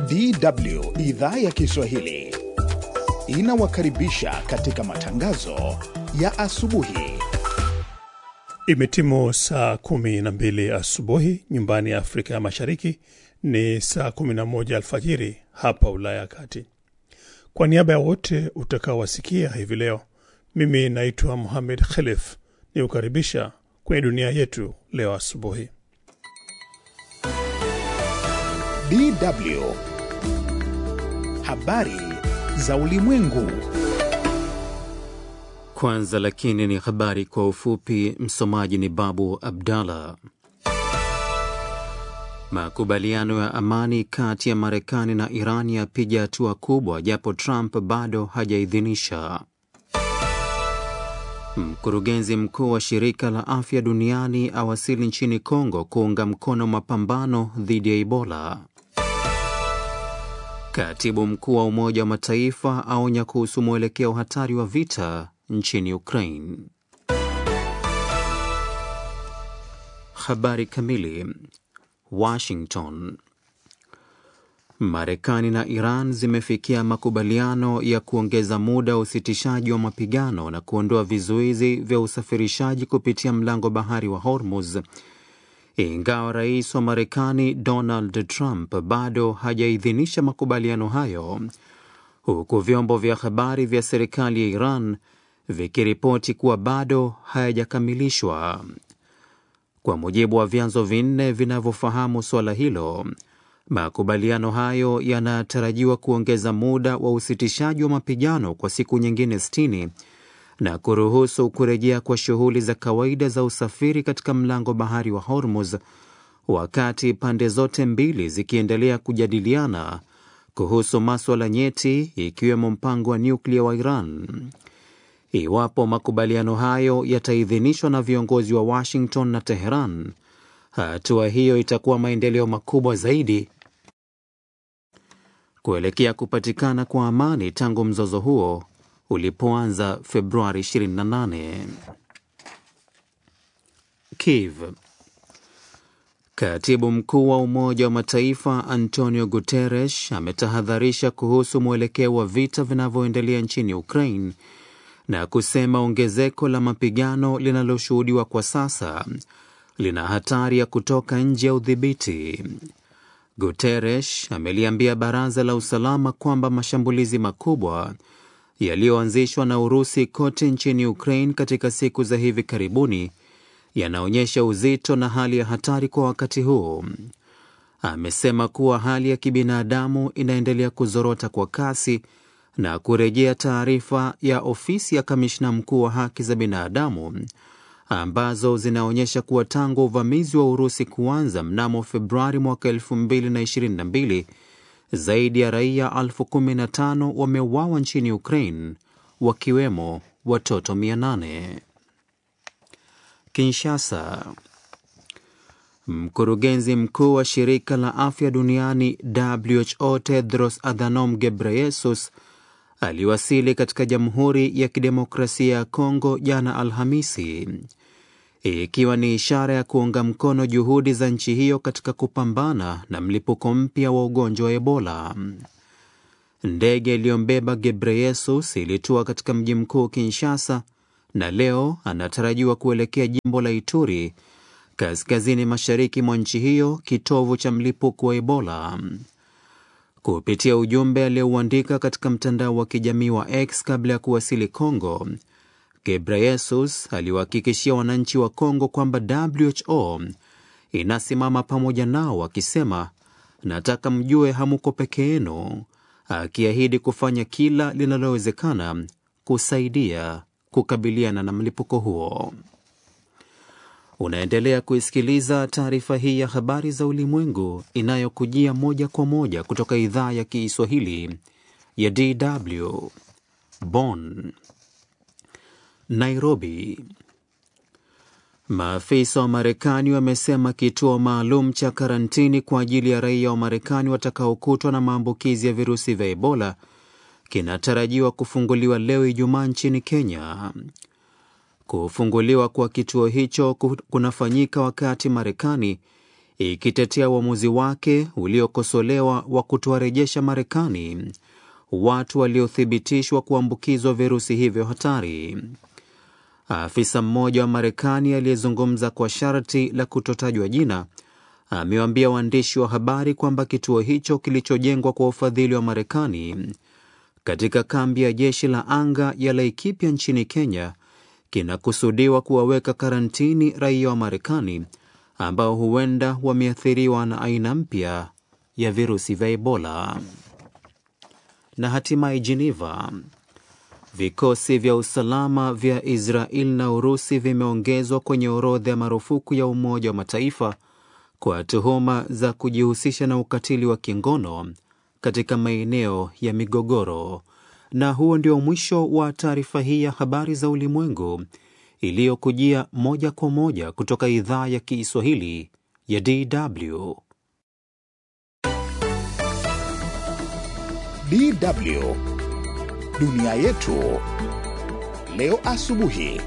DW idhaa ya Kiswahili inawakaribisha katika matangazo ya asubuhi. Imetimu saa kumi na mbili asubuhi nyumbani ya Afrika ya Mashariki, ni saa kumi na moja alfajiri hapa Ulaya ya Kati. Kwa niaba ya wote utakaowasikia hivi leo, mimi naitwa Muhamed Khelef ni kukaribisha kwenye dunia yetu leo asubuhi. DW habari za ulimwengu. Kwanza lakini ni habari kwa ufupi. Msomaji ni Babu Abdallah. Makubaliano ya amani kati ya Marekani na Iran yapiga hatua kubwa, japo Trump bado hajaidhinisha. Mkurugenzi mkuu wa shirika la afya duniani awasili nchini Kongo kuunga mkono mapambano dhidi ya Ebola. Katibu mkuu wa Umoja wa Mataifa aonya kuhusu mwelekeo hatari wa vita nchini Ukraine. Habari kamili. Washington. Marekani na Iran zimefikia makubaliano ya kuongeza muda wa usitishaji wa mapigano na kuondoa vizuizi vya usafirishaji kupitia mlango bahari wa Hormuz, ingawa rais wa Marekani Donald Trump bado hajaidhinisha makubaliano hayo, huku vyombo vya habari vya serikali ya Iran vikiripoti kuwa bado hayajakamilishwa. Kwa mujibu wa vyanzo vinne vinavyofahamu suala hilo, makubaliano hayo yanatarajiwa kuongeza muda wa usitishaji wa mapigano kwa siku nyingine 60 na kuruhusu kurejea kwa shughuli za kawaida za usafiri katika mlango bahari wa Hormuz, wakati pande zote mbili zikiendelea kujadiliana kuhusu maswala nyeti ikiwemo mpango wa nyuklia wa Iran. Iwapo makubaliano hayo yataidhinishwa na viongozi wa Washington na Teheran, hatua hiyo itakuwa maendeleo makubwa zaidi kuelekea kupatikana kwa amani tangu mzozo huo ulipoanza Februari 28. Kiev. Katibu mkuu wa Umoja wa Mataifa Antonio Guterres ametahadharisha kuhusu mwelekeo wa vita vinavyoendelea nchini Ukraine na kusema ongezeko la mapigano linaloshuhudiwa kwa sasa lina hatari ya kutoka nje ya udhibiti. Guterres ameliambia Baraza la Usalama kwamba mashambulizi makubwa yaliyoanzishwa na Urusi kote nchini Ukraine katika siku za hivi karibuni yanaonyesha uzito na hali ya hatari kwa wakati huu. Amesema kuwa hali ya kibinadamu inaendelea kuzorota kwa kasi na kurejea taarifa ya ofisi ya kamishna mkuu wa haki za binadamu ambazo zinaonyesha kuwa tangu uvamizi wa Urusi kuanza mnamo Februari mwaka 2022 zaidi ya raia elfu kumi na tano wameuawa nchini Ukraine, wakiwemo watoto 800. Kinshasa. Mkurugenzi mkuu wa shirika la afya duniani WHO Tedros Adhanom Ghebreyesus aliwasili katika Jamhuri ya Kidemokrasia ya Kongo jana Alhamisi, ikiwa ni ishara ya kuunga mkono juhudi za nchi hiyo katika kupambana na mlipuko mpya wa ugonjwa wa Ebola. Ndege iliyombeba Gebreyesus ilitua katika mji mkuu Kinshasa, na leo anatarajiwa kuelekea jimbo la Ituri, kaskazini mashariki mwa nchi hiyo, kitovu cha mlipuko wa Ebola. Kupitia ujumbe aliyouandika katika mtandao wa kijamii wa X kabla ya kuwasili Kongo, Gebreyesus aliwahakikishia wananchi wa Kongo kwamba WHO inasimama pamoja nao, akisema nataka mjue hamuko peke yenu, akiahidi kufanya kila linalowezekana kusaidia kukabiliana na mlipuko huo. Unaendelea kuisikiliza taarifa hii ya habari za ulimwengu inayokujia moja kwa moja kutoka idhaa ya Kiswahili ya DW Bonn. Nairobi. Maafisa wa Marekani wamesema kituo maalum cha karantini kwa ajili ya raia wa Marekani watakaokutwa na maambukizi ya virusi vya Ebola kinatarajiwa kufunguliwa leo Ijumaa nchini Kenya. Kufunguliwa kwa kituo hicho kunafanyika wakati Marekani ikitetea uamuzi wake uliokosolewa wa kutowarejesha Marekani watu waliothibitishwa kuambukizwa virusi hivyo hatari. Afisa mmoja wa Marekani aliyezungumza kwa sharti la kutotajwa jina amewaambia waandishi wa habari kwamba kituo hicho kilichojengwa kwa ufadhili wa Marekani katika kambi ya jeshi la anga ya Laikipia nchini Kenya kinakusudiwa kuwaweka karantini raia wa Marekani ambao huenda wameathiriwa na aina mpya ya virusi vya Ebola. Na hatimaye Geneva, vikosi vya usalama vya Israel na Urusi vimeongezwa kwenye orodha ya marufuku ya Umoja wa Mataifa kwa tuhuma za kujihusisha na ukatili wa kingono katika maeneo ya migogoro. Na huo ndio mwisho wa taarifa hii ya habari za ulimwengu iliyokujia moja kwa moja kutoka idhaa ya Kiswahili ya DW. DW dunia yetu leo asubuhi.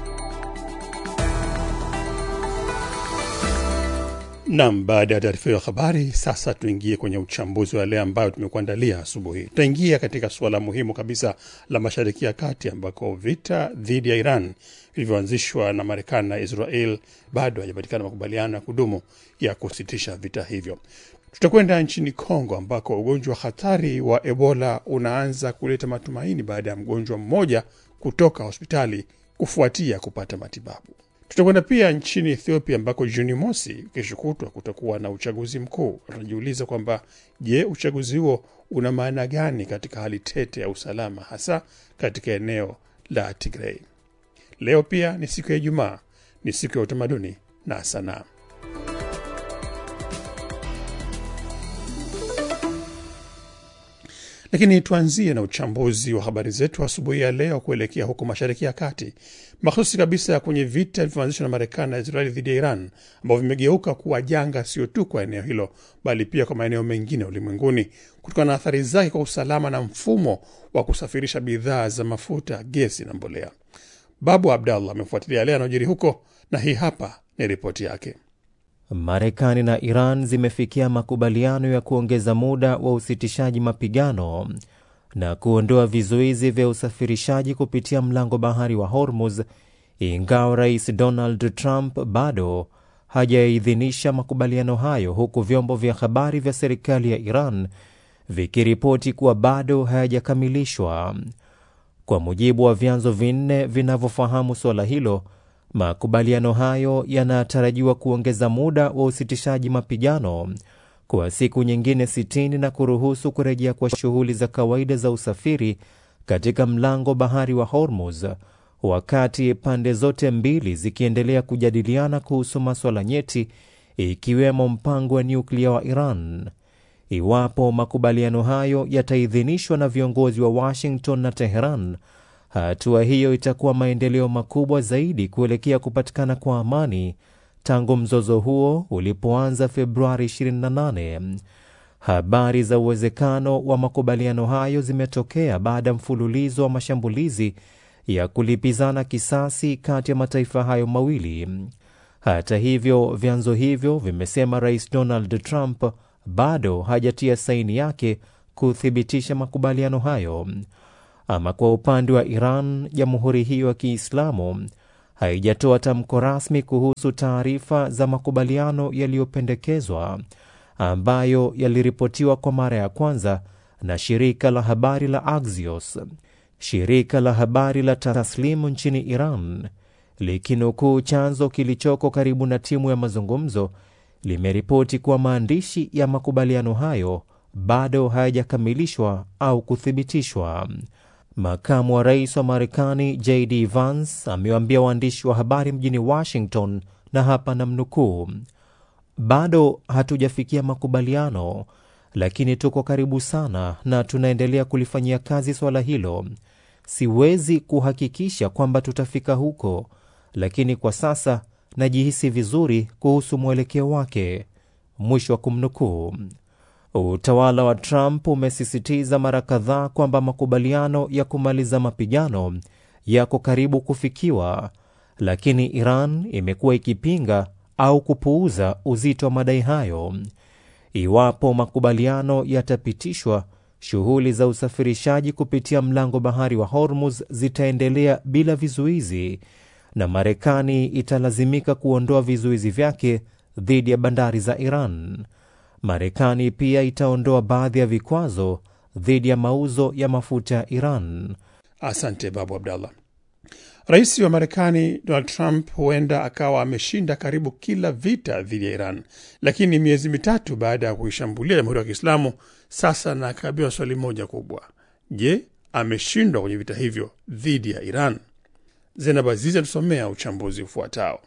Nam, baada ya taarifa hiyo habari, sasa tuingie kwenye uchambuzi wa yale ambayo tumekuandalia asubuhi. Tutaingia katika suala muhimu kabisa la Mashariki ya Kati, ambako vita dhidi ya Iran vilivyoanzishwa na Marekani na Israel bado hajapatikana makubaliano ya kudumu ya kusitisha vita hivyo. Tutakwenda nchini Kongo ambako ugonjwa hatari wa Ebola unaanza kuleta matumaini baada ya mgonjwa mmoja kutoka hospitali kufuatia kupata matibabu. Tutakwenda pia nchini Ethiopia ambako Juni mosi kesho kutwa kutakuwa na uchaguzi mkuu. Tunajiuliza kwamba je, uchaguzi huo una maana gani katika hali tete ya usalama, hasa katika eneo la Tigrei? Leo pia ni siku ya Ijumaa, ni siku ya utamaduni na sanaa. Lakini tuanzie na uchambuzi wa habari zetu asubuhi ya leo kuelekea huko Mashariki ya Kati, mahususi kabisa kwenye vita vilivyoanzishwa na Marekani na Israeli dhidi ya Iran, ambavyo vimegeuka kuwa janga sio tu kwa eneo hilo, bali pia kwa maeneo mengine ulimwenguni, kutokana na athari zake kwa usalama na mfumo wa kusafirisha bidhaa za mafuta, gesi na mbolea. Babu Abdallah amefuatilia yale yanayojiri huko, na hii hapa ni ripoti yake. Marekani na Iran zimefikia makubaliano ya kuongeza muda wa usitishaji mapigano na kuondoa vizuizi vya usafirishaji kupitia mlango bahari wa Hormuz, ingawa Rais Donald Trump bado hajaidhinisha makubaliano hayo, huku vyombo vya habari vya serikali ya Iran vikiripoti kuwa bado hayajakamilishwa. Kwa mujibu wa vyanzo vinne vinavyofahamu suala hilo, makubaliano hayo yanatarajiwa kuongeza muda wa usitishaji mapigano kwa siku nyingine 60 na kuruhusu kurejea kwa shughuli za kawaida za usafiri katika mlango bahari wa Hormuz, wakati pande zote mbili zikiendelea kujadiliana kuhusu maswala nyeti, ikiwemo mpango wa nyuklia wa Iran. Iwapo makubaliano hayo yataidhinishwa na viongozi wa Washington na Teheran, hatua hiyo itakuwa maendeleo makubwa zaidi kuelekea kupatikana kwa amani tangu mzozo huo ulipoanza Februari 28. Habari za uwezekano wa makubaliano hayo zimetokea baada ya mfululizo wa mashambulizi ya kulipizana kisasi kati ya mataifa hayo mawili. Hata hivyo, vyanzo hivyo vimesema Rais Donald Trump bado hajatia saini yake kuthibitisha makubaliano hayo. Ama kwa upande wa Iran, jamhuri hiyo ya Kiislamu haijatoa tamko rasmi kuhusu taarifa za makubaliano yaliyopendekezwa ambayo yaliripotiwa kwa mara ya kwanza na shirika la habari la Axios. Shirika la habari la Taslimu nchini Iran likinukuu chanzo kilichoko karibu na timu ya mazungumzo limeripoti kuwa maandishi ya makubaliano hayo bado hayajakamilishwa au kuthibitishwa. Makamu wa rais wa Marekani JD Vance amewaambia waandishi wa habari mjini Washington, na hapa namnukuu, bado hatujafikia makubaliano, lakini tuko karibu sana na tunaendelea kulifanyia kazi swala hilo. Siwezi kuhakikisha kwamba tutafika huko, lakini kwa sasa najihisi vizuri kuhusu mwelekeo wake, mwisho wa kumnukuu. Utawala wa Trump umesisitiza mara kadhaa kwamba makubaliano ya kumaliza mapigano yako karibu kufikiwa, lakini Iran imekuwa ikipinga au kupuuza uzito wa madai hayo. Iwapo makubaliano yatapitishwa, shughuli za usafirishaji kupitia mlango bahari wa Hormuz zitaendelea bila vizuizi na Marekani italazimika kuondoa vizuizi vyake dhidi ya bandari za Iran. Marekani pia itaondoa baadhi ya vikwazo dhidi ya mauzo ya mafuta ya Iran. Asante Babu Abdallah. Rais wa Marekani Donald Trump huenda akawa ameshinda karibu kila vita dhidi ya Iran, lakini miezi mitatu baada ya kuishambulia Jamhuri ya Kiislamu, sasa anakabiliwa swali moja kubwa: je, ameshindwa kwenye vita hivyo dhidi ya Iran? Zenab Azizi anatusomea uchambuzi ufuatao.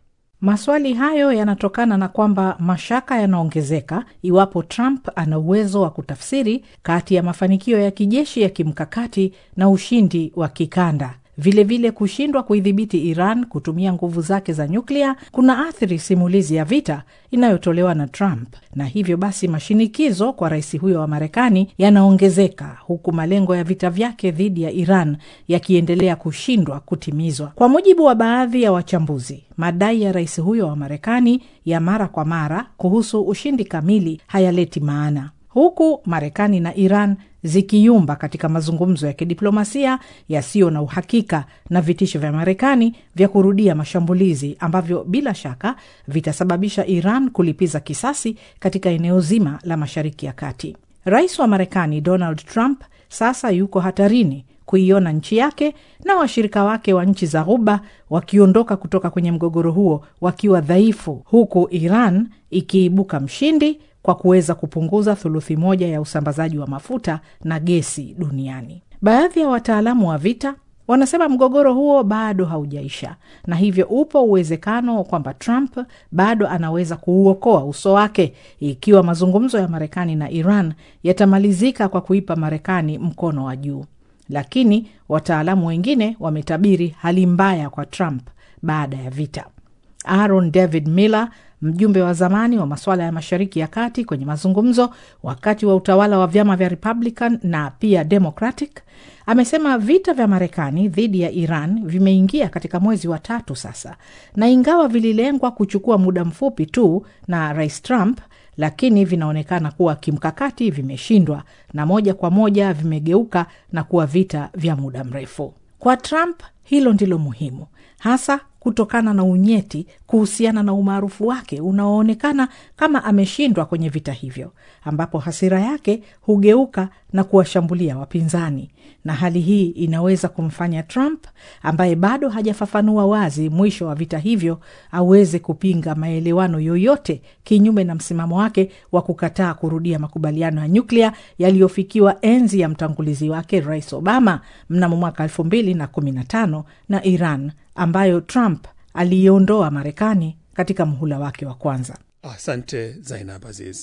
Maswali hayo yanatokana na kwamba mashaka yanaongezeka iwapo Trump ana uwezo wa kutafsiri kati ya mafanikio ya kijeshi ya kimkakati na ushindi wa kikanda. Vilevile, kushindwa kuidhibiti Iran kutumia nguvu zake za nyuklia kuna athiri simulizi ya vita inayotolewa na Trump, na hivyo basi mashinikizo kwa rais huyo wa Marekani yanaongezeka huku malengo ya vita vyake dhidi ya Iran yakiendelea kushindwa kutimizwa. Kwa mujibu wa baadhi ya wachambuzi, madai ya rais huyo wa Marekani ya mara kwa mara kuhusu ushindi kamili hayaleti maana huku Marekani na Iran zikiyumba katika mazungumzo ya kidiplomasia yasiyo na uhakika na vitisho vya Marekani vya kurudia mashambulizi ambavyo bila shaka vitasababisha Iran kulipiza kisasi katika eneo zima la Mashariki ya Kati. Rais wa Marekani Donald Trump sasa yuko hatarini kuiona nchi yake na washirika wake wa nchi za Ghuba wakiondoka kutoka kwenye mgogoro huo wakiwa dhaifu, huku Iran ikiibuka mshindi kwa kuweza kupunguza thuluthi moja ya usambazaji wa mafuta na gesi duniani. Baadhi ya wataalamu wa vita wanasema mgogoro huo bado haujaisha, na hivyo upo uwezekano kwamba Trump bado anaweza kuuokoa uso wake ikiwa mazungumzo ya Marekani na Iran yatamalizika kwa kuipa Marekani mkono wa juu. Lakini wataalamu wengine wametabiri hali mbaya kwa Trump baada ya vita. Aaron David Miller mjumbe wa zamani wa masuala ya Mashariki ya Kati kwenye mazungumzo wakati wa utawala wa vyama vya Republican na pia Democratic amesema vita vya Marekani dhidi ya Iran vimeingia katika mwezi wa tatu sasa, na ingawa vililengwa kuchukua muda mfupi tu na Rais Trump, lakini vinaonekana kuwa kimkakati vimeshindwa na moja kwa moja vimegeuka na kuwa vita vya muda mrefu. Kwa Trump hilo ndilo muhimu hasa kutokana na unyeti kuhusiana na umaarufu wake unaoonekana kama ameshindwa kwenye vita hivyo, ambapo hasira yake hugeuka na kuwashambulia wapinzani, na hali hii inaweza kumfanya Trump ambaye bado hajafafanua wazi mwisho wa vita hivyo aweze kupinga maelewano yoyote kinyume na msimamo wake wa kukataa kurudia makubaliano ya nyuklia yaliyofikiwa enzi ya mtangulizi wake Rais Obama mnamo mwaka elfu mbili na kumi na tano na Iran ambayo Trump aliiondoa Marekani katika muhula wake wa kwanza. Asante Zainab Aziz.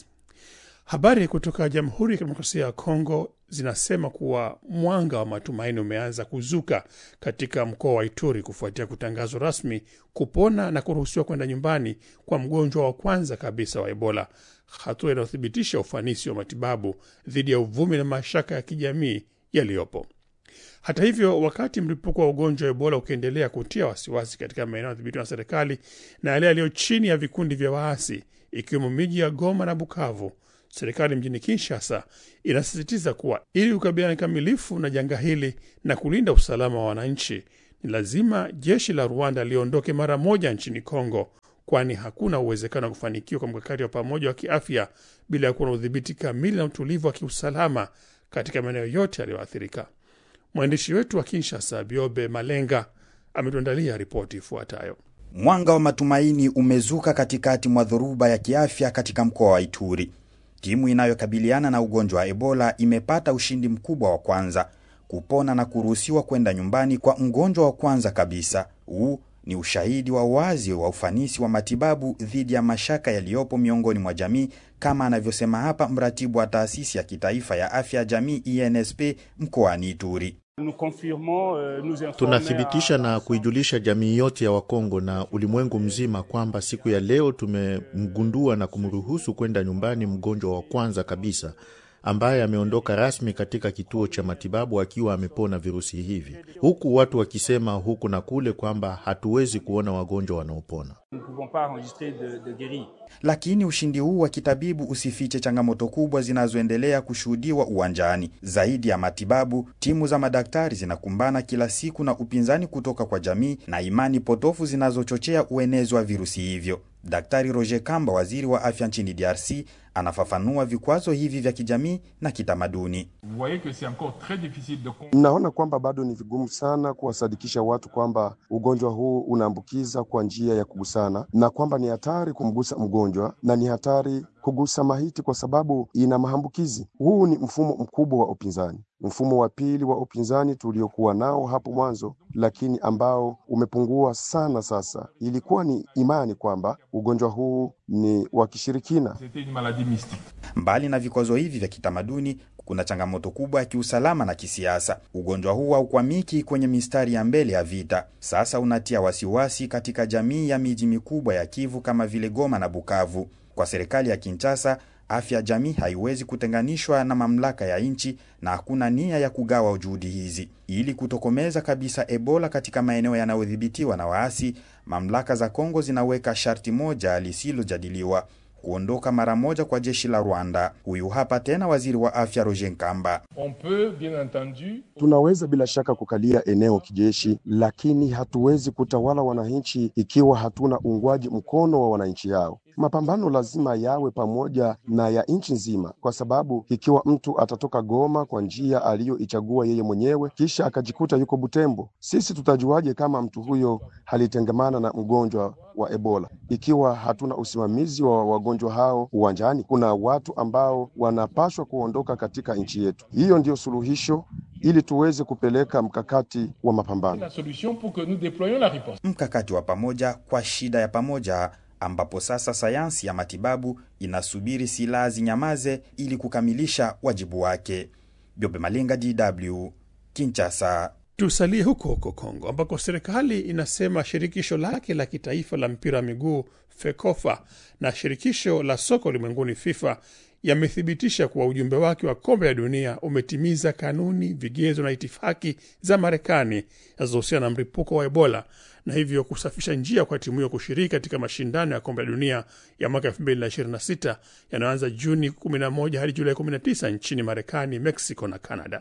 Habari kutoka Jamhuri ya Kidemokrasia ya Kongo zinasema kuwa mwanga wa matumaini umeanza kuzuka katika mkoa wa Ituri kufuatia kutangazwa rasmi kupona na kuruhusiwa kwenda nyumbani kwa mgonjwa wa kwanza kabisa wa Ebola, hatua inayothibitisha ufanisi wa matibabu dhidi ya uvumi na mashaka ya kijamii yaliyopo. Hata hivyo, wakati mlipuko wa ugonjwa wa Ebola ukiendelea kutia wasiwasi katika maeneo yadhibitiwa na serikali na yale yaliyo chini ya vikundi vya waasi ikiwemo miji ya Goma na Bukavu, serikali mjini Kinshasa inasisitiza kuwa ili kukabiliana kikamilifu na janga hili na kulinda usalama wa wananchi, ni lazima jeshi la Rwanda liondoke mara moja nchini Kongo, kwani hakuna uwezekano wa kufanikiwa kwa mkakati wa pamoja wa kiafya bila ya kuwa na udhibiti kamili na utulivu wa kiusalama katika maeneo yote yaliyoathirika. Mwandishi wetu wa Kinshasa, Biobe Malenga, ametuandalia ripoti ifuatayo. Mwanga wa matumaini umezuka katikati mwa dhoruba ya kiafya katika mkoa wa Ituri. Timu inayokabiliana na ugonjwa wa Ebola imepata ushindi mkubwa wa kwanza kupona na kuruhusiwa kwenda nyumbani kwa mgonjwa wa kwanza kabisa. Huu ni ushahidi wa wazi wa ufanisi wa matibabu dhidi ya mashaka yaliyopo miongoni mwa jamii, kama anavyosema hapa mratibu wa taasisi ya kitaifa ya afya ya jamii INSP mkoani Ituri. Tunathibitisha na kuijulisha jamii yote ya Wakongo na ulimwengu mzima kwamba siku ya leo tumemgundua na kumruhusu kwenda nyumbani mgonjwa wa kwanza kabisa ambaye ameondoka rasmi katika kituo cha matibabu akiwa amepona virusi hivi, huku watu wakisema huku na kule kwamba hatuwezi kuona wagonjwa wanaopona. Lakini ushindi huu wa kitabibu usifiche changamoto kubwa zinazoendelea kushuhudiwa uwanjani. Zaidi ya matibabu, timu za madaktari zinakumbana kila siku na upinzani kutoka kwa jamii na imani potofu zinazochochea uenezi wa virusi hivyo. Daktari Roger Kamba, waziri wa afya nchini DRC, anafafanua vikwazo hivi vya kijamii na kitamaduni. Mnaona kwamba bado ni vigumu sana kuwasadikisha watu kwamba ugonjwa huu unaambukiza kwa njia ya kugusana na kwamba ni hatari kumgusa mgonjwa na ni hatari kugusa maiti kwa sababu ina maambukizi. Huu ni mfumo mkubwa wa upinzani, mfumo wa pili wa upinzani tuliokuwa nao hapo mwanzo, lakini ambao umepungua sana sasa. Ilikuwa ni imani kwamba ugonjwa huu ni wa kishirikina. Mbali na vikwazo hivi vya kitamaduni, kuna changamoto kubwa ya kiusalama na kisiasa. Ugonjwa huu haukwamiki kwenye mistari ya mbele ya vita, sasa unatia wasiwasi katika jamii ya miji mikubwa ya Kivu kama vile Goma na Bukavu. Kwa serikali ya Kinshasa, afya ya jamii haiwezi kutenganishwa na mamlaka ya nchi na hakuna nia ya kugawa juhudi hizi. Ili kutokomeza kabisa Ebola katika maeneo yanayodhibitiwa na waasi, mamlaka za Kongo zinaweka sharti moja lisilojadiliwa: kuondoka mara moja kwa jeshi la Rwanda. Huyu hapa tena waziri wa afya Roger Nkamba. Tunaweza bila shaka kukalia eneo kijeshi, lakini hatuwezi kutawala wananchi ikiwa hatuna uungwaji mkono wa wananchi hao. Mapambano lazima yawe pamoja na ya nchi nzima, kwa sababu ikiwa mtu atatoka Goma kwa njia aliyoichagua yeye mwenyewe kisha akajikuta yuko Butembo, sisi tutajuaje kama mtu huyo alitengemana na mgonjwa wa Ebola ikiwa hatuna usimamizi wa wagonjwa hao uwanjani? Kuna watu ambao wanapaswa kuondoka katika nchi yetu. Hiyo ndiyo suluhisho ili tuweze kupeleka mkakati wa mapambano, mkakati wa pamoja kwa shida ya pamoja ambapo sasa sayansi ya matibabu inasubiri silaha zinyamaze ili kukamilisha wajibu wake. Byobe Malenga, DW, Kinshasa. Tusalie huko huko Kongo ambako serikali inasema shirikisho lake la kitaifa la mpira wa miguu FEKOFA na shirikisho la soka ulimwenguni FIFA yamethibitisha kuwa ujumbe wake wa kombe la dunia umetimiza kanuni, vigezo na itifaki za Marekani zinazohusiana na mlipuko wa Ebola na hivyo kusafisha njia kwa timu hiyo kushiriki katika mashindano ya kombe la dunia ya mwaka 2026 yanayoanza Juni 11 hadi Julai 19 nchini Marekani, Mexico na Canada.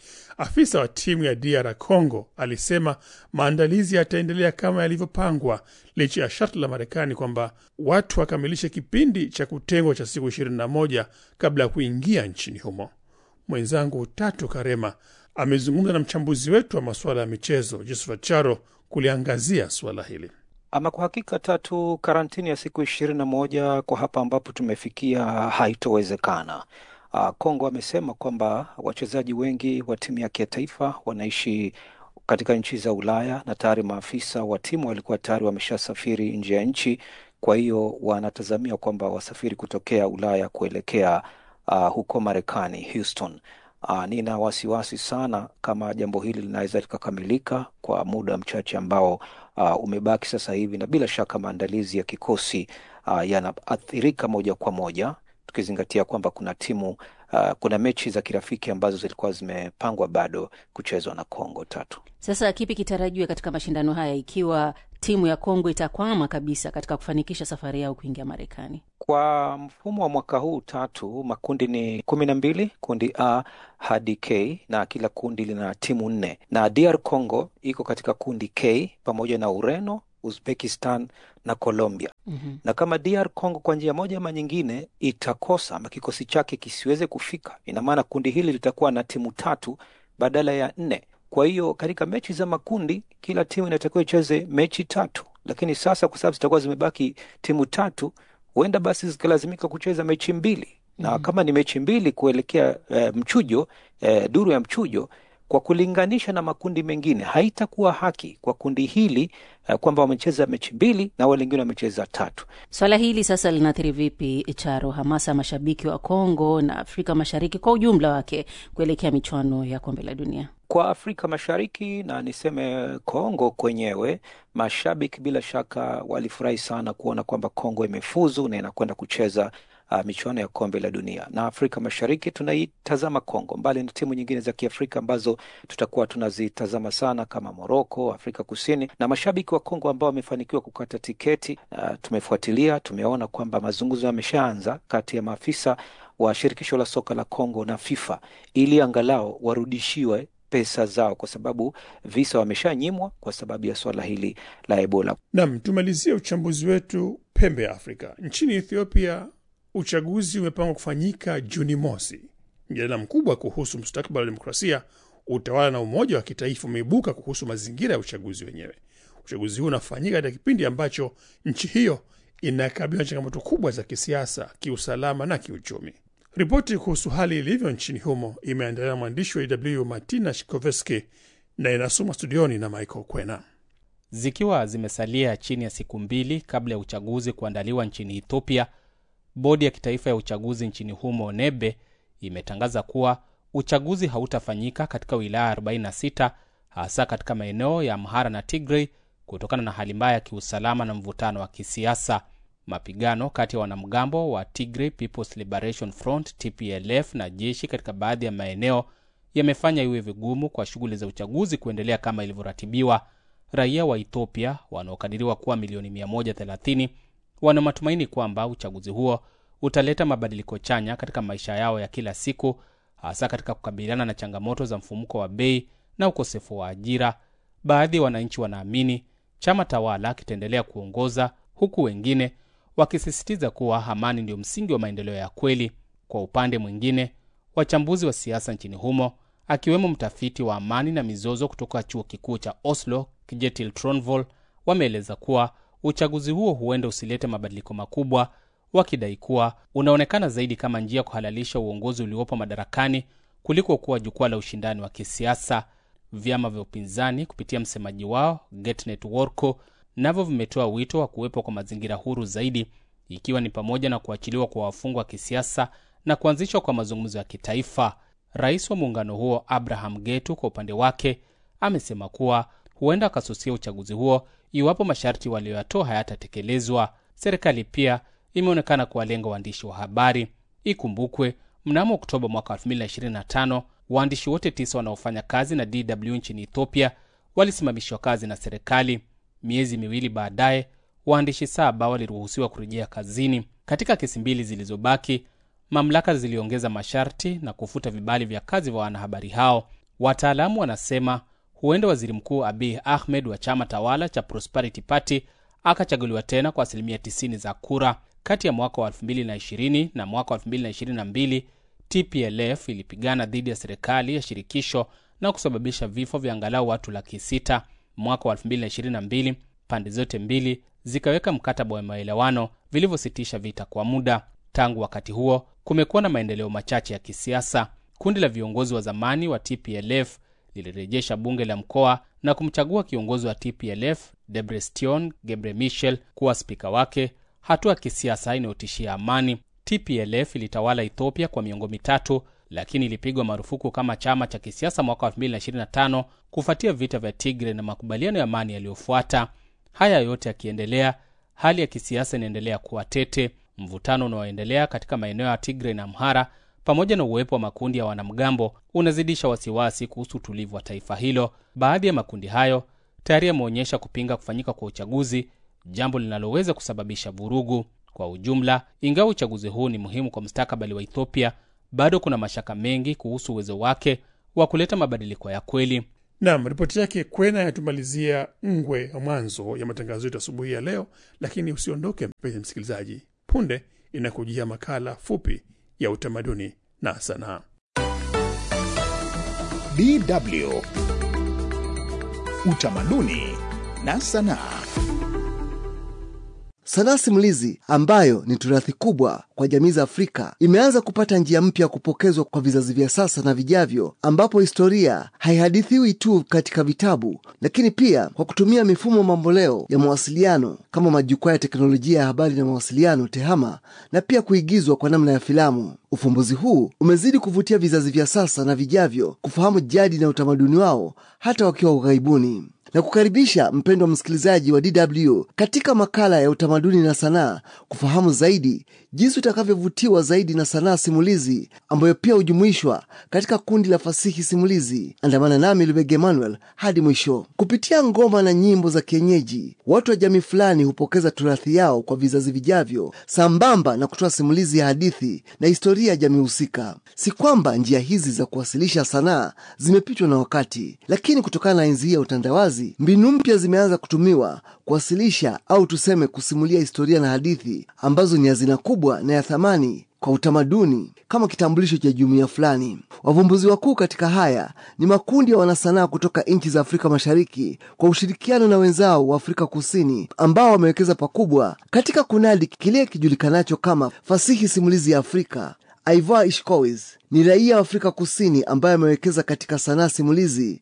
Afisa wa timu ya DR Congo alisema maandalizi yataendelea kama yalivyopangwa licha ya sharti la Marekani kwamba watu wakamilishe kipindi cha kutengwa cha siku 21 kabla ya kuingia nchini humo. Mwenzangu Tatu Karema amezungumza na mchambuzi wetu wa masuala ya michezo Josephat Charo kuliangazia suala hili. Ama kwa hakika Tatu, karantini ya siku ishirini na moja kwa hapa ambapo tumefikia haitowezekana. Kongo amesema kwamba wachezaji wengi wa timu yake ya taifa wanaishi katika nchi za Ulaya na tayari maafisa wa timu walikuwa tayari wameshasafiri nje ya nchi. Kwa hiyo wanatazamia kwamba wasafiri kutokea Ulaya kuelekea uh, huko Marekani, Houston. Uh, nina wasiwasi sana kama jambo hili linaweza likakamilika kwa muda mchache ambao uh, umebaki sasa hivi, na bila shaka maandalizi ya kikosi uh, yanaathirika moja kwa moja tukizingatia kwamba kuna timu uh, kuna mechi za kirafiki ambazo zilikuwa zimepangwa bado kuchezwa na Kongo tatu. Sasa kipi kitarajiwe katika mashindano haya ikiwa timu ya Kongo itakwama kabisa katika kufanikisha safari yao kuingia Marekani? Kwa mfumo wa mwaka huu tatu, makundi ni kumi na mbili, kundi A hadi K na kila kundi lina timu nne, na DR Congo iko katika kundi K pamoja na Ureno, Uzbekistan na Colombia. mm-hmm. Na kama DR Congo kwa njia moja ama nyingine itakosa ama kikosi chake kisiweze kufika, ina maana kundi hili litakuwa na timu tatu badala ya nne. Kwa hiyo katika mechi za makundi kila timu inatakiwa icheze mechi tatu, lakini sasa kwa sababu zitakuwa zimebaki timu tatu, huenda basi zikalazimika kucheza mechi mbili na Mhm. kama ni mechi mbili kuelekea eh, mchujo eh, duru ya mchujo kwa kulinganisha na makundi mengine haitakuwa haki kwa kundi hili eh, kwamba wamecheza mechi mbili na wale wengine wamecheza tatu. Swala hili sasa linaathiri vipi Charo, hamasa ya mashabiki wa Kongo na Afrika Mashariki kwa ujumla wake kuelekea michuano ya kombe la dunia? Kwa Afrika Mashariki na niseme Kongo kwenyewe, mashabiki bila shaka walifurahi sana kuona kwamba Kongo imefuzu na inakwenda kucheza uh, michuano ya kombe la dunia. Na Afrika Mashariki tunaitazama Kongo, mbali na timu nyingine za Kiafrika ambazo tutakuwa tunazitazama sana kama Moroko, Afrika Kusini na mashabiki wa Kongo ambao wamefanikiwa kukata tiketi. Uh, tumefuatilia, tumeona kwamba mazungumzo yameshaanza kati ya maafisa wa shirikisho la soka la Kongo na FIFA ili angalau warudishiwe pesa zao kwa sababu visa wameshanyimwa kwa sababu ya swala hili la Ebola. Nam, tumalizie uchambuzi wetu pembe ya Afrika. Nchini Ethiopia, uchaguzi umepangwa kufanyika Juni mosi. Mjadala mkubwa kuhusu mustakabali wa demokrasia, utawala na umoja wa kitaifa umeibuka kuhusu mazingira ya uchaguzi wenyewe. Uchaguzi huu unafanyika katika kipindi ambacho nchi hiyo inakabiliwa na changamoto kubwa za kisiasa, kiusalama na kiuchumi. Ripoti kuhusu hali ilivyo nchini humo imeandaliwa na mwandishi wa DW Martina Shikoveski na inasomwa studioni na Michael Kwena. Zikiwa zimesalia chini ya siku mbili kabla ya uchaguzi kuandaliwa nchini Ethiopia, bodi ya kitaifa ya uchaguzi nchini humo NEBE imetangaza kuwa uchaguzi hautafanyika katika wilaya 46 hasa katika maeneo ya Amhara na Tigray kutokana na hali mbaya ya kiusalama na mvutano wa kisiasa. Mapigano kati ya wanamgambo wa Tigray People's Liberation Front TPLF na jeshi katika baadhi ya maeneo yamefanya iwe vigumu kwa shughuli za uchaguzi kuendelea kama ilivyoratibiwa. Raia wa Ethiopia wanaokadiriwa kuwa milioni 130 wana matumaini kwamba uchaguzi huo utaleta mabadiliko chanya katika maisha yao ya kila siku, hasa katika kukabiliana na changamoto za mfumuko wa bei na ukosefu wa ajira. Baadhi ya wananchi wanaamini chama tawala kitaendelea kuongoza, huku wengine wakisisitiza kuwa amani ndio msingi wa maendeleo ya kweli. Kwa upande mwingine, wachambuzi wa siasa nchini humo akiwemo mtafiti wa amani na mizozo kutoka chuo kikuu cha Oslo Kjetil Tronvoll wameeleza kuwa uchaguzi huo huenda usilete mabadiliko makubwa, wakidai kuwa unaonekana zaidi kama njia ya kuhalalisha uongozi uliopo madarakani kuliko kuwa jukwaa la ushindani wa kisiasa. Vyama vya upinzani kupitia msemaji wao Getnet Worko navyo vimetoa wito wa kuwepo kwa mazingira huru zaidi, ikiwa ni pamoja na kuachiliwa kwa wafungwa wa kisiasa na kuanzishwa kwa mazungumzo ya kitaifa. Rais wa muungano huo Abraham Getu kwa upande wake amesema kuwa huenda akasusia uchaguzi huo iwapo masharti walioyatoa hayatatekelezwa. Serikali pia imeonekana kuwalenga waandishi wa habari. Ikumbukwe mnamo Oktoba mwaka 2025 waandishi wote tisa wanaofanya kazi na DW nchini Ethiopia walisimamishwa kazi na serikali. Miezi miwili baadaye, waandishi saba waliruhusiwa kurejea kazini. Katika kesi mbili zilizobaki, mamlaka ziliongeza masharti na kufuta vibali vya kazi vya wanahabari hao. Wataalamu wanasema huenda waziri mkuu Abiy Ahmed wa chama tawala cha Prosperity Party akachaguliwa tena kwa asilimia 90 za kura. Kati ya mwaka wa 2020 na mwaka wa 2022 TPLF ilipigana dhidi ya serikali ya shirikisho na kusababisha vifo vya angalau watu laki sita. Mwaka wa 2022 pande zote mbili zikaweka mkataba wa maelewano vilivyositisha vita kwa muda. Tangu wakati huo kumekuwa na maendeleo machache ya kisiasa. Kundi la viongozi wa zamani wa TPLF lilirejesha bunge la mkoa na kumchagua kiongozi wa TPLF Debrestion Gebre Michel kuwa spika wake, hatua ya kisiasa inayotishia amani. TPLF ilitawala Ethiopia kwa miongo mitatu, lakini ilipigwa marufuku kama chama cha kisiasa mwaka wa 2025 kufuatia vita vya Tigre na makubaliano ya amani yaliyofuata. Haya yote yakiendelea, hali ya kisiasa inaendelea kuwa tete. Mvutano unaoendelea katika maeneo ya Tigre na Amhara pamoja na uwepo wa makundi ya wanamgambo unazidisha wasiwasi kuhusu utulivu wa taifa hilo. Baadhi ya makundi hayo tayari yameonyesha kupinga kufanyika kwa uchaguzi, jambo linaloweza kusababisha vurugu. Kwa ujumla, ingawa uchaguzi huu ni muhimu kwa mustakabali wa Ethiopia, bado kuna mashaka mengi kuhusu uwezo wake wa kuleta mabadiliko ya kweli. Nam, ripoti yake Kwena yatumalizia ngwe ya mwanzo ya matangazo yetu asubuhi ya leo, lakini usiondoke mpenzi msikilizaji, punde inakujia makala fupi ya utamaduni na sanaa. DW utamaduni na sanaa. Sanaa simulizi ambayo ni turathi kubwa kwa jamii za Afrika imeanza kupata njia mpya ya kupokezwa kwa vizazi vya sasa na vijavyo, ambapo historia haihadithiwi tu katika vitabu, lakini pia kwa kutumia mifumo mamboleo ya mawasiliano kama majukwaa ya teknolojia ya habari na mawasiliano TEHAMA, na pia kuigizwa kwa namna ya filamu. Ufumbuzi huu umezidi kuvutia vizazi vya sasa na vijavyo kufahamu jadi na utamaduni wao hata wakiwa ughaibuni na kukaribisha mpendwa msikilizaji wa DW katika makala ya utamaduni na sanaa kufahamu zaidi jinsi utakavyovutiwa zaidi na sanaa simulizi ambayo pia hujumuishwa katika kundi la fasihi simulizi. Andamana nami Lubege Emmanuel hadi mwisho. Kupitia ngoma na nyimbo za kienyeji, watu wa jamii fulani hupokeza turathi yao kwa vizazi vijavyo, sambamba na kutoa simulizi ya hadithi na historia ya jamii husika. Si kwamba njia hizi za kuwasilisha sanaa zimepitwa na wakati, lakini kutokana na enzi hii ya utandawazi, mbinu mpya zimeanza kutumiwa kuwasilisha au tuseme kusimulia historia na hadithi ambazo ni hazina kubwa na ya thamani kwa utamaduni kama kitambulisho cha jumuiya fulani. Wavumbuzi wakuu katika haya ni makundi ya wanasanaa kutoka nchi za Afrika Mashariki kwa ushirikiano na wenzao wa Afrika Kusini ambao wamewekeza pakubwa katika kunadi kile kijulikanacho kama fasihi simulizi ya Afrika. Ivoire Ishkowitz ni raia wa Afrika Kusini ambaye amewekeza katika sanaa simulizi.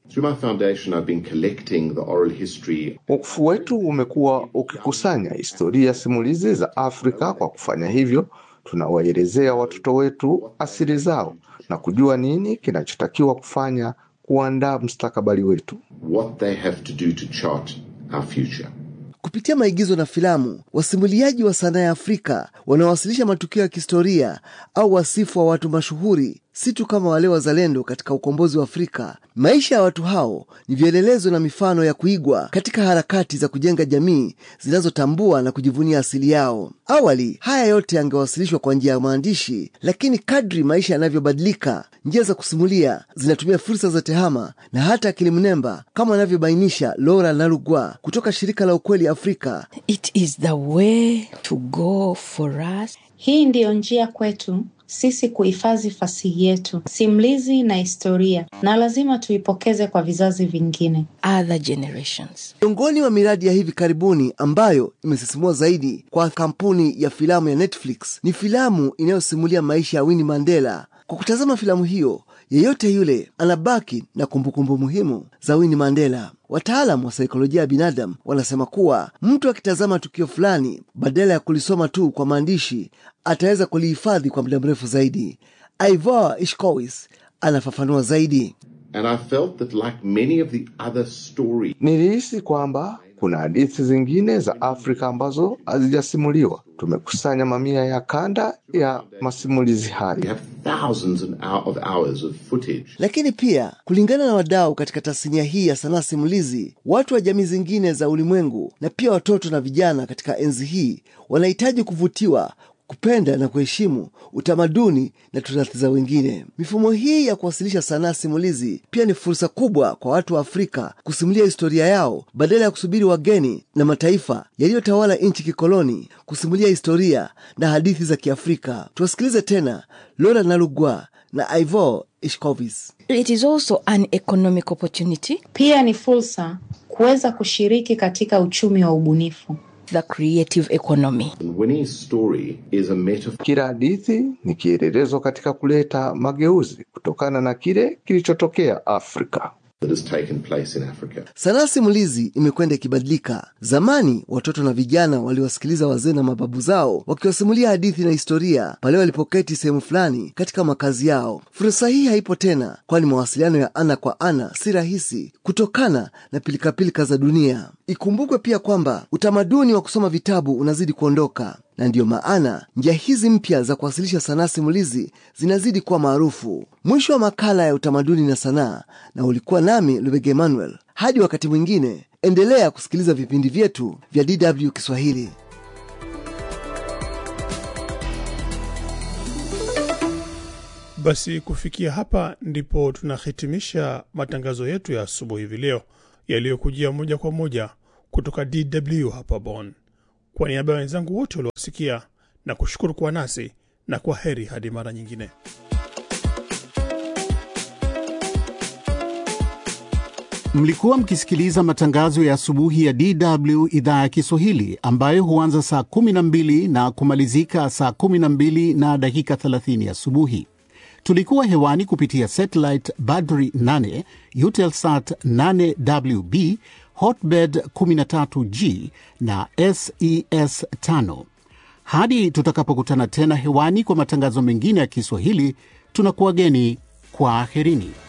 Wakfu wetu umekuwa ukikusanya historia simulizi za Afrika. Kwa kufanya hivyo, tunawaelezea watoto wetu asili zao na kujua nini kinachotakiwa kufanya kuandaa mustakabali wetu. What they have to do to chart our future. Kupitia maigizo na filamu, wasimuliaji wa sanaa ya Afrika wanawasilisha matukio ya kihistoria au wasifu wa watu mashuhuri, si tu kama wale wazalendo katika ukombozi wa Afrika. Maisha ya watu hao ni vielelezo na mifano ya kuigwa katika harakati za kujenga jamii zinazotambua na kujivunia asili yao. Awali haya yote yangewasilishwa kwa njia ya maandishi, lakini kadri maisha yanavyobadilika, njia za kusimulia zinatumia fursa za tehama na hata akili mnemba, kama anavyobainisha Laura Nalugwa kutoka shirika la Ukweli Afrika. It is the way to go for us. Hii ndiyo njia kwetu sisi kuhifadhi fasihi yetu, simulizi na historia, na lazima tuipokeze kwa vizazi vingine. Other generations. Miongoni mwa miradi ya hivi karibuni ambayo imesisimua zaidi kwa kampuni ya filamu ya Netflix ni filamu inayosimulia maisha ya Winnie Mandela. Kwa kutazama filamu hiyo, yeyote yule anabaki na kumbukumbu muhimu za Winnie Mandela. Wataalamu wa saikolojia ya binadamu wanasema kuwa mtu akitazama tukio fulani badala ya kulisoma tu kwa maandishi, ataweza kulihifadhi kwa muda mrefu zaidi. Ivoire Ishkowitz anafafanua zaidi. And I felt that like many of the other stories, Nilihisi kwamba kuna hadithi zingine za Afrika ambazo hazijasimuliwa. Tumekusanya mamia ya kanda ya masimulizi we haya. have thousands and hou- of hours of footage. Lakini pia kulingana na wadau katika tasnia hii ya sanaa simulizi, watu wa jamii zingine za ulimwengu na pia watoto na vijana katika enzi hii wanahitaji kuvutiwa kupenda na kuheshimu utamaduni na turathi za wengine. Mifumo hii ya kuwasilisha sanaa simulizi pia ni fursa kubwa kwa watu wa Afrika kusimulia historia yao badala ya kusubiri wageni na mataifa yaliyotawala nchi kikoloni kusimulia historia na hadithi za Kiafrika. Tuwasikilize tena Lola Nalugwa na Ivor Ishkovitz. It is also an economic opportunity. Pia ni fursa kuweza kushiriki katika uchumi wa ubunifu. The creative economy. And Winnie's story is a metaphor Kila hadithi ni kielelezo katika kuleta mageuzi kutokana na kile kilichotokea Afrika. that has taken place in Africa. Sanaa simulizi imekwenda ikibadilika. Zamani watoto na vijana waliwasikiliza wazee na mababu zao wakiwasimulia hadithi na historia pale walipoketi sehemu fulani katika makazi yao. Fursa hii haipo tena, kwani mawasiliano ya ana kwa ana si rahisi kutokana na pilikapilika za dunia. Ikumbukwe pia kwamba utamaduni wa kusoma vitabu unazidi kuondoka na ndiyo maana njia hizi mpya za kuwasilisha sanaa simulizi zinazidi kuwa maarufu. Mwisho wa makala ya utamaduni na sanaa, na ulikuwa nami Lubege Emmanuel. Hadi wakati mwingine, endelea kusikiliza vipindi vyetu vya DW Kiswahili. Basi kufikia hapa ndipo tunahitimisha matangazo yetu ya asubuhi hivi leo yaliyokujia moja kwa moja kutoka DW hapa Bonn. Kwa niaba ya wenzangu wote waliowasikia na kushukuru kwa nasi na kwa heri hadi mara nyingine. Mlikuwa mkisikiliza matangazo ya asubuhi ya DW idhaa ya Kiswahili ambayo huanza saa 12 na kumalizika saa 12 na dakika 30 asubuhi. Tulikuwa hewani kupitia satellite Badri 8, Eutelsat 8WB, Hotbird 13G na SES 5. Hadi tutakapokutana tena hewani kwa matangazo mengine ya Kiswahili, tunakuwageni kwa aherini.